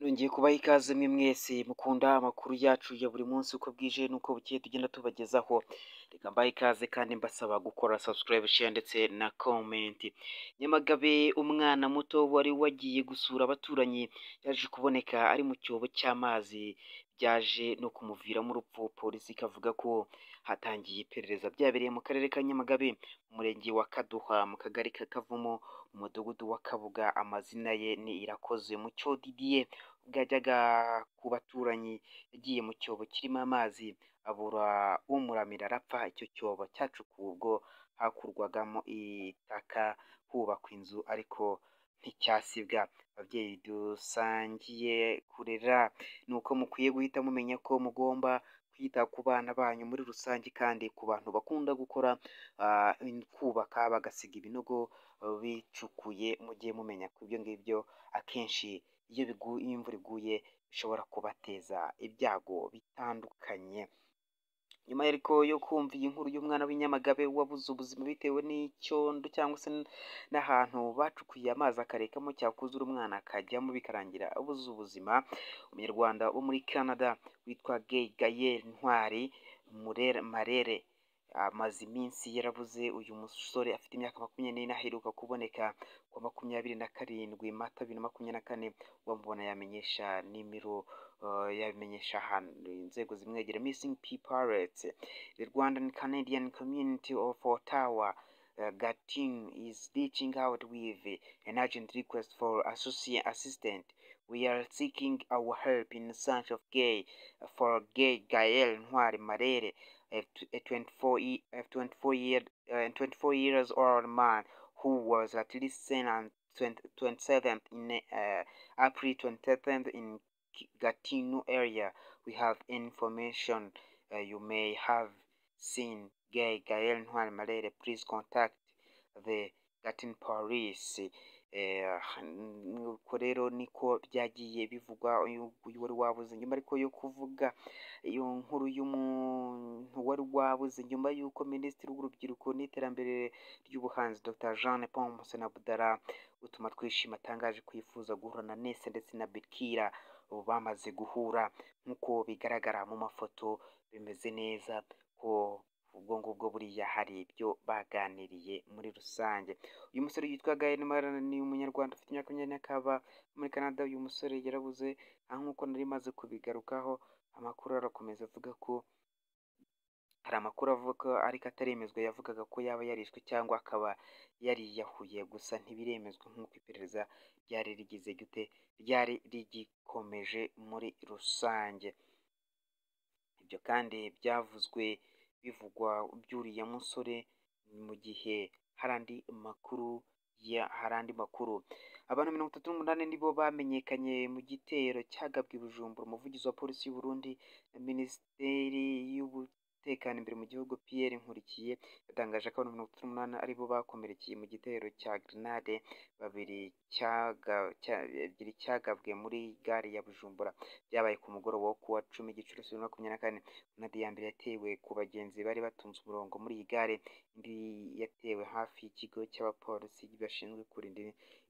Nongeye kubaha ikaze mwe mwese mukunda amakuru yacu ya buri munsi uko bwije n'uko bukeye tugenda tubagezaho. Reka mbahe ikaze kandi mbasaba gukora subscribe, share ndetse na comment. Nyamagabe umwana muto wari wagiye gusura abaturanyi yaje kuboneka ari mu cyobo cy'amazi byaje no kumuviramo urupfu, polisi ikavuga ko hatangiye iperereza. Byabereye mu karere ka Nyamagabe, mu murenge wa Kaduha, mu kagari ka Kavumu, mu mudugudu wa Kabuga, amazina ye ni Irakoze Mucyo Didier, ubwo yajyaga ku baturanyi yagiye mu cyobo kirimo amazi abura umuramira arapfa, icyo cyobo cyacukuwe ubwo hakurwagamo itaka hubakwa inzu ariko nticyasibwa. Ababyeyi dusangiye kurera ni uko mukwiye guhita mumenya ko mugomba kwita ku bana banyu muri rusange kandi ku bantu bakunda gukora ah, kubaka bagasiga ibinogo ah, bicukuye, mujye mumenya ko ibyo ngibyo akenshi iyo bigu- iyo imvura iguye bishobora kubateza ibyago bitandukanye. Nyuma ariko yo kumva iyi nkuru y'umwana w'i Nyamagabe wabuze ubuzima bitewe n'icyondo cyangwa se n'ahantu bacukuye amazi akarekamo cyakuzura umwana akajyamo bikarangira abuze ubuzima, umunyarwanda wo muri Canada witwa Gay Gael Ntwari Murere Marere amaze iminsi yarabuze uyu musore afite imyaka makumyabiri n'ine aheruka kuboneka ku wa makumyabiri na karindwi Mata bibiri na makumyabiri na kane uwamubona yamenyesha nimero uh, yabimenyesha ahantu inzego zimwegera missing people alert the Rwandan Canadian community of Ottawa uh, Gating is reaching out with an urgent request for associate assistant We are seeking our help in search of gay for gay Gael Ntwari Marere, a tw- a 24 ye- a 24 year uh, 24 years old man who was at least seen on 20, 27th in uh, April 27th in Ki- Gatineau area. We have information uh, you may have seen Gay Gael Ntwari Marere. Please contact the Gatineau Police. Eh, nuko rero niko byagiye bivugwa uyu nguyu wari wabuze nyuma ariko yo kuvuga iyo nkuru y'umuntu wari wabuze nyuma y'uko minisitiri w'urubyiruko n'iterambere ry'ubuhanzi dr jean paul musena budara utuma twishima atangaje kwifuza guhura na nese ndetse na bikira ubu bamaze guhura nk'uko bigaragara mu mafoto bimeze neza ko ubwo ngubwo buriya hari ibyo baganiriye muri rusange uyu musore yitwa Gael Marana ni umunyarwanda ufite imyaka makumyabiri n'akaba muri Canada uyu musore yarabuze aho nk'uko nari maze kubigarukaho amakuru arakomeza avuga ko hari amakuru avuga ko ariko ataremezwa yavugaga ko yaba yarishwe cyangwa akaba yariyahuye gusa ntibiremezwa nk'uko iperereza ryari rigize gute ryari rigikomeje muri rusange ibyo kandi byavuzwe bivugwa by'uriya musore mu gihe hari andi makuru ya hari andi makuru abantu mirongo itatu n'umunani nibo bamenyekanye mu gitero cyagabwe i Bujumbura umuvugizi wa polisi y'u Burundi na minisiteri y'umutekano imbere mu gihugu Pierre Nkurikiye yatangaje ko abantu mirongo itatu n'umunani aribo bakomerekeye mu gitero cya grenade babiri cyaga cya- ebyiri cyagabwe muri gare ya Bujumbura byabaye ku mugoroba wo kuwa cumi Gicurasi bibiri na makumyabiri na kane Grenade ya mbere yatewe ku bagenzi bari batunze umurongo muri iyi gare, indi yatewe hafi y'ikigo cy'abapolisi bashinzwe kurinda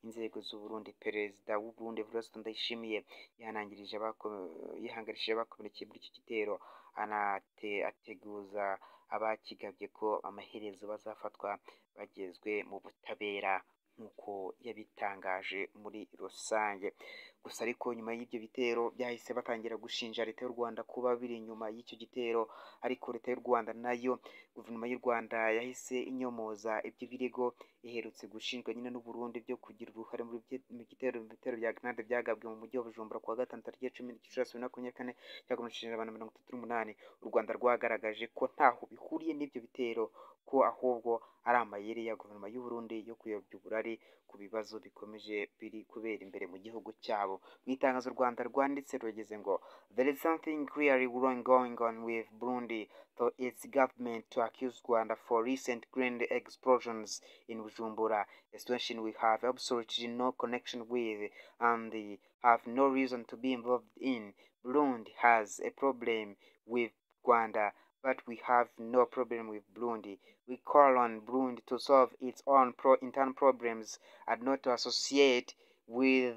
inzego z'Uburundi. Perezida w'Uburundi Evariste Ndayishimiye yihanangirije abako- yihangarishije abakomerekeye muri iki gitero, anate ateguza abakigabye ko amaherezo bazafatwa bagezwe mu butabera nk'uko yabitangaje muri rusange. Gusa ariko nyuma y'ibyo bitero byahise batangira gushinja leta y'u Rwanda kuba biri inyuma y'icyo gitero, ariko leta y'u Rwanda nayo guverinoma y'u Rwanda yahise inyomoza ibyo birego iherutse gushinjwa nyine n'u Burundi byo kugira uruhare muri bye- mu gitero mu bitero bya grenade byagabwe mu mujyi wa Bujumbura kuwa gatanu tariki ya cumi Gicurasi bibiri na makumyabiri na kane cyakomerekeje abantu mirongo itatu n'umunani. U Rwanda rwagaragaje ko ntaho bihuriye n'ibyo bitero ko ahubwo ari amayeri ya guverinoma y'u Burundi yo kuyobya uburari ku bibazo bikomeje biri kubera imbere mu gihugu cyabo. Mu itangazo u Rwanda rwanditse rugeze ngo There is something clearly wrong going on with Burundi for its government to accuse Rwanda for recent grenade explosions in Bujumbura, a situation we have absolutely no connection with and have no reason to be involved in. Burundi has a problem with Rwanda, but we have no problem with Burundi. We call on Burundi to solve its own pro- internal problems and not to associate with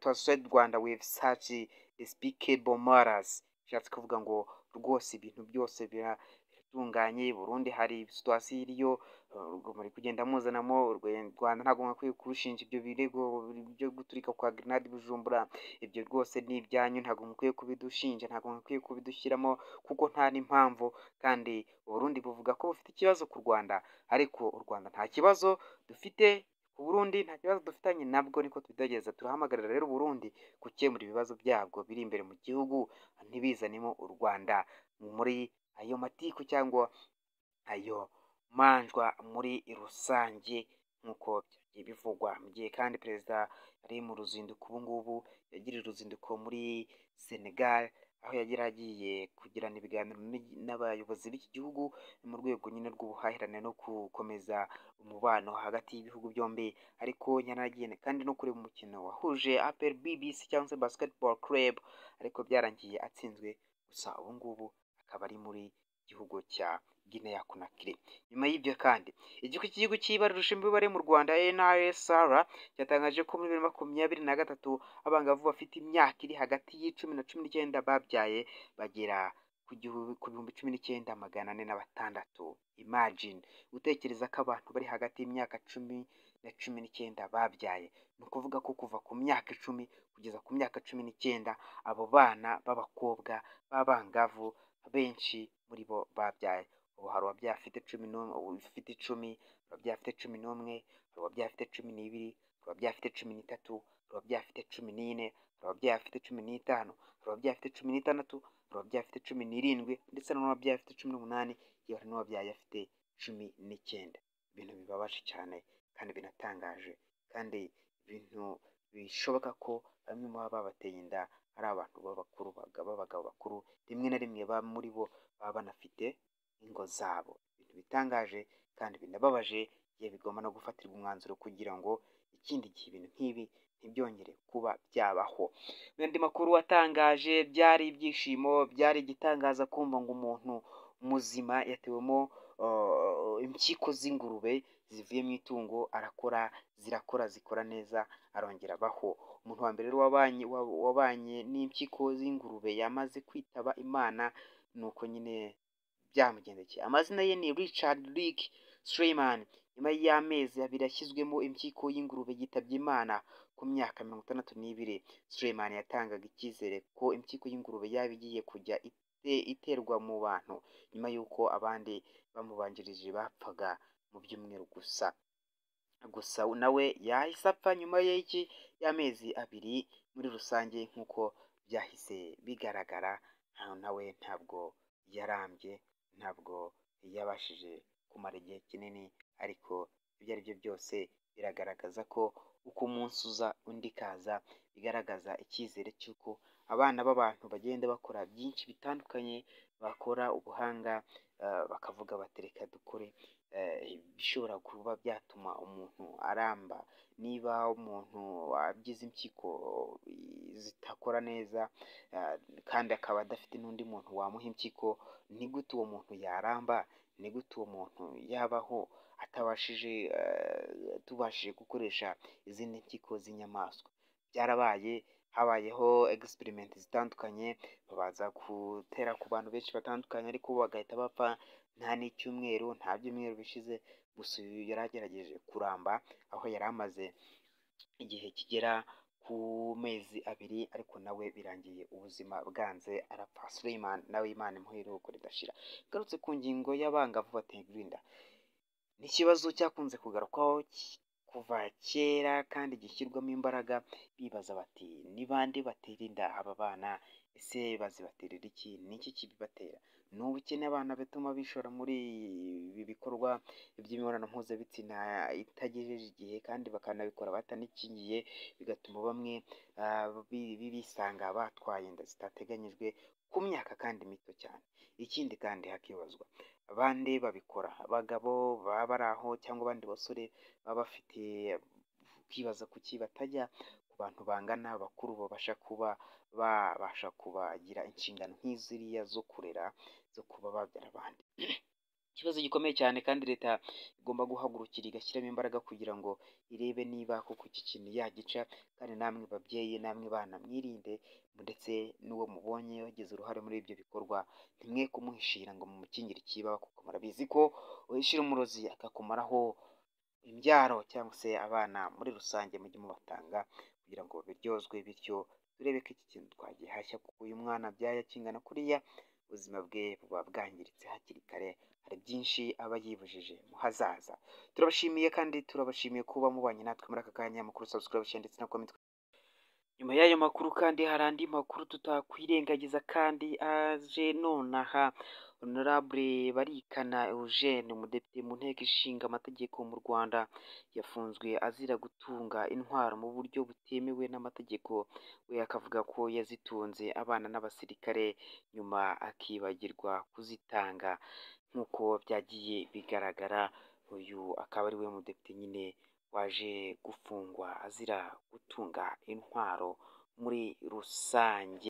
to associate rwanda with such despicable matters bishatse kuvuga ngo rwose ibintu byose biratunganye burundu hari situwasiyo iriyo muri kugenda muzanamo rwanda ntabwo mwakwiye kurushinja ibyo birego byo guturika kwa grenade bujumbura ibyo rwose ni ibyanyu ntabwo mukwiye kubidushinja ntabwo mukwiye kubidushyiramo kuko nta n'impamvu kandi uburundi buvuga ko bufite ikibazo ku rwanda ariko u rwanda nta kibazo dufite ku burundi nta kibazo dufitanye nabwo niko tubigerageza turahamagarira rero uburundi gukemura ibibazo byabwo biri imbere mu gihugu ntibizanemo u rwanda muri ayo matiku cyangwa ayo manjwa muri rusange nk'uko byagiye bivugwa mu gihe kandi perezida ari mu ruzinduko ubu ngubu yagiriye uruzinduko muri senegal aho yagera agiye kugirana ibiganiro n'abayobozi b'iki gihugu mu rwego nyine rw'ubuhahirane no gukomeza umubano hagati y'ibihugu byombi ariko yanagiye kandi no kureba umukino wahuje apel bbc cyangwa se basketball club ariko byarangiye atsinzwe gusa ubu ngubu akaba ari muri gihugu cya Guinea Conakry nyuma y'ibyo kandi igihugu cy'igihugu cy'ibara rushinzwe imibare mu Rwanda NRSR cyatangaje ko muri bibiri makumyabiri na gatatu abangavu bafite imyaka iri hagati y'icumi na cumi n'icyenda babyaye bagera ku bihumbi cumi n'icyenda magana ane na batandatu imagine gutekereza ko abantu bari hagati y'imyaka cumi na cumi n'icyenda babyaye ni ukuvuga ko kuva ku myaka icumi kugeza ku myaka cumi n'icyenda abo bana b'abakobwa b'abangavu benshi muri bo babyaye ubu hari uwabyaye afite cumi n'umwe ufite icumi uwabyaye afite cumi n'umwe uwabyaye afite cumi n'ibiri uwabyaye afite cumi n'itatu uwabyaye afite cumi n'ine uwabyaye afite cumi n'itanu uwabyaye afite cumi n'itandatu uwabyaye afite cumi n'irindwi ndetse n'uwabyaye afite cumi n'umunani yewe n'uwabyaye afite cumi n'icyenda ibintu bibabaje cyane kandi binatangaje kandi ibintu bishoboka ko bamwe mu baba babateye inda ari abantu b'abakuru b'abagabo bakuru rimwe na rimwe ba muri bo baba banafite ingo zabo ibintu bitangaje kandi binababaje igihe bigomba no gufatirwa umwanzuro kugira ngo ikindi gihe ibintu nk'ibi ntibyongere kuba byabaho n'andi makuru watangaje byari ibyishimo byari igitangaza kumva ngo umuntu muzima yatewemo impyiko z'ingurube zivuye mu itungo arakora zirakora zikora neza arongera abaho umuntu wa mbere wabanye wabanye n'impyiko z'ingurube yamaze kwitaba imana ni uko nyine byamugendekeye amazina ye ni richard rick Strayman nyuma y'amezi abiri yashyizwemo impyiko y'ingurube yitabye imana ku myaka mirongo itandatu n'ibiri Strayman yatangaga icyizere ko impyiko y'ingurube yaba igiye kujya iterwa mu bantu nyuma y'uko abandi bamubanjirije bapfaga mu byumweru gusa gusa nawe yahise apfa nyuma y'iki y'amezi abiri muri rusange nk'uko byahise bigaragara nawe ntabwo yarambye ntabwo yabashije kumara igihe kinini ariko ibyo ari byo byose biragaragaza ko uko umunsi uza undi kaza bigaragaza icyizere cy'uko abana b'abantu bagenda bakora byinshi bitandukanye bakora ubuhanga bakavuga batereka dukore bishobora kuba byatuma umuntu aramba niba umuntu agize impyiko zitakora neza kandi akaba adafite n'undi muntu wamuha impyiko ni gute uwo muntu yaramba ni gute uwo muntu yabaho atabashije tubashije gukoresha izindi mpyiko z'inyamaswa byarabaye habayeho egisiperimenti zitandukanye babanza gutera ku bantu benshi batandukanye ariko bagahita bapfa nta n'icyumweru nta byumweru bishize gusa uyu yari agerageje kuramba aho yari amaze igihe kigera ku mezi abiri ariko nawe birangiye ubuzima bwanze arapfa Suleiman nawe imana imuha iruhuko ridashira garutse ku ngingo y'abangavu bategura inda ni ikibazo cyakunze kugarukwaho kuva kera kandi gishyirwamo imbaraga bibaza bati ni bande batera inda aba bana ese bazibaterera iki ni iki kibibatera ni ubukene abana bituma bishora muri ibi bikorwa by'imibonano mpuzabitsina itagejeje igihe kandi bakanabikora batanikingiye bigatuma bamwe bisanga batwaye inda zitateganyijwe ku myaka kandi mito cyane ikindi kandi hakibazwa abandi babikora abagabo baba bari aho cyangwa abandi basore baba bafite ukibaza kuki batajya ku bantu bangana bakuru babasha kuba babasha kubagira inshingano nk'iziriya zo kurera zo kuba babyara abandi ikibazo gikomeye cyane kandi leta igomba guhagurukira igashyiramo imbaraga kugira ngo irebe niba koko iki kintu yagica kandi namwe babyeyi namwe bana mwirinde ndetse n'uwo mubonye wagize uruhare muri ibyo bikorwa ntimwe kumuhishira ngo mumukingire ikiba kuko murabizi ko uhishira umurozi akakumaraho imbyaro cyangwa se abana muri rusange mujye mubatanga kugira ngo biryozwe bityo turebe ko iki kintu twagihashya kuko uyu mwana abyaye akingana kuriya ubuzima bwe buba bwangiritse hakiri kare hari byinshi aba yibujije mu hazaza turabashimiye kandi turabashimiye kuba mubanye natwe muri aka kanya amakuru subscribe share ndetse na comment nyuma y'ayo makuru kandi hari andi makuru tutakwirengagiza kandi aje nonaha honorable barikana eugene umudepite mu nteko ishinga amategeko mu rwanda yafunzwe azira gutunga intwaro mu buryo butemewe n'amategeko we akavuga ko yazitunze abana n'abasirikare nyuma akibagirwa kuzitanga nk'uko byagiye bigaragara uyu akaba ari we mudepite nyine waje gufungwa azira gutunga intwaro muri rusange